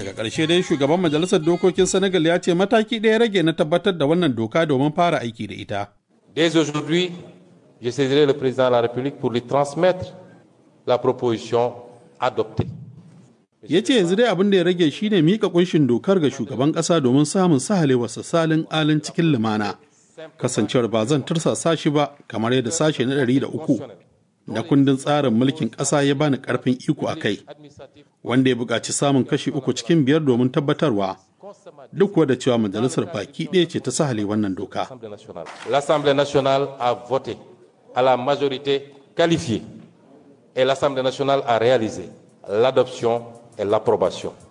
daga ƙarshe dai shugaban majalisar dokokin senegal ya ce mataki ɗaya rage na tabbatar da wannan doka domin fara aiki da ita Dès aujourd'hui, je saisirai le président de la République pour lui transmettre la proposition adoptée. ya ce yanzu dai abin da ya rage shine mika kunshin dokar ga shugaban ƙasa domin samun sahalewarsa salin alin cikin lumana kasancewar ba zan tursasa shi ba kamar yadda sashe na ɗari da uku na kundin tsarin mulkin ƙasa ya bani ƙarfin iko a kai wanda ya buƙaci samun kashi uku cikin biyar domin tabbatarwa duk da cewa majalisar baki ɗaya ce ta sahale wannan doka L'Assemblée nationale a voté à la majorité qualifiée et l'Assemblée nationale a réalisé l'adoption et l'approbation